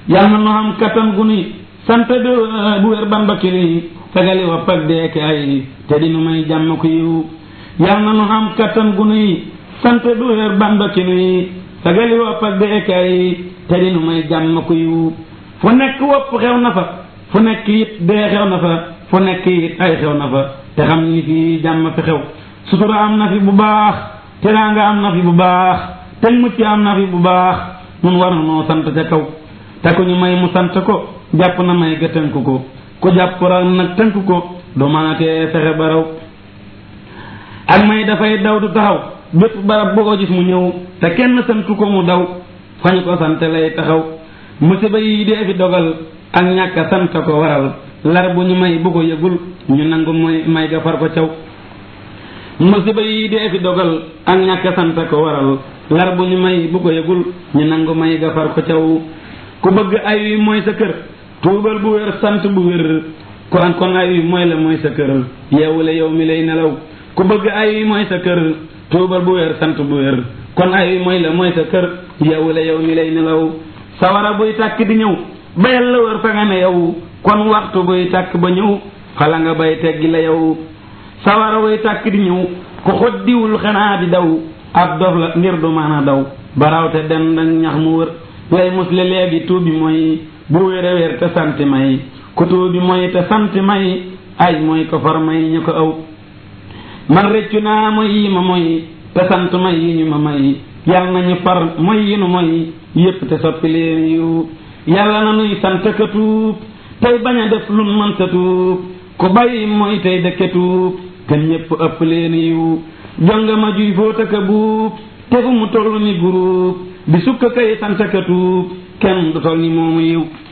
yal na nu am kattan gu nuy sant bu wér bamba ki nuy fegali wopp ak deeke ay te di nu may jàmm ku yiw yal na nu am kattan gu nuy sant bu wér bamba ki nuy fegali wopp ak deeke ay te di nu may jàmm ku yiw fu nekk wopp xew na fa fu nekk it dee xew na fa fu nekk it ay xew na fa te xam ni fii jàmm fi xew sutura am na fi bu baax teraanga am na fi bu baax te mucc am na fi bu baax nun war na noo sant ca kaw te ku ñu may mu sant ko jàpp na may ga tënk ko ku jàpp ra nag tënk ko du mën a tee fexe ba raw ak may dafay daw du taxaw bépp barab boo ko gis mu ñëw te kenn santu ko mu daw fañ ko sant lay taxaw musiba yi dee fi dogal ak ñàkk sant ko waral lar bu ñu may bu ko yëgul ñu nangu mooy may ga far ko caw musiba yi dee fi dogal ak ñàkk sant ko waral lar bu ñu may bu ko yëgul ñu nangu may ga far ko caw ku bëgg ay wi mooy sa kër tuubal bu wér sant bu wér kon kon ay wi mooy la mooy sa kër yeewule yow mi lay nelaw ku bëgg ay wi mooy sa kër tuubal bu wér sant bu wér kon ay wi mooy la mooy sa kër yeewule yow mi lay nelaw sawara buy tàkk di ñëw bayal la wër fa nga ne yow kon waxtu buy tàkk ba ñëw xala nga bay teggi la yow sawara buy tàkk di ñëw ku xoddiwul xanaa di daw ab dof la ngir du mën a daw barawte den dañ ñax mu wër lay musle léegi tuubi mooy bu wér a wér te sant may ku tuubi mooy te sant may ay mooy ko far may ñu ko aw man rëccu naa mooy yi ma mooy te sant may yi ñu ma may yàlla nañu far mooy yi nu mooy yépp te soppi leen yu yàlla na nuy sant ka tuub tey bañ a def lun mën sa tuub ku bàyyi mooy tey dëkke tuub te ñépp ëpp leen yiw jonga ma juy fóota ka buub te fu mu toll ni guruub di sukka kay sant ka tuub kenn du toll ni moomu yiw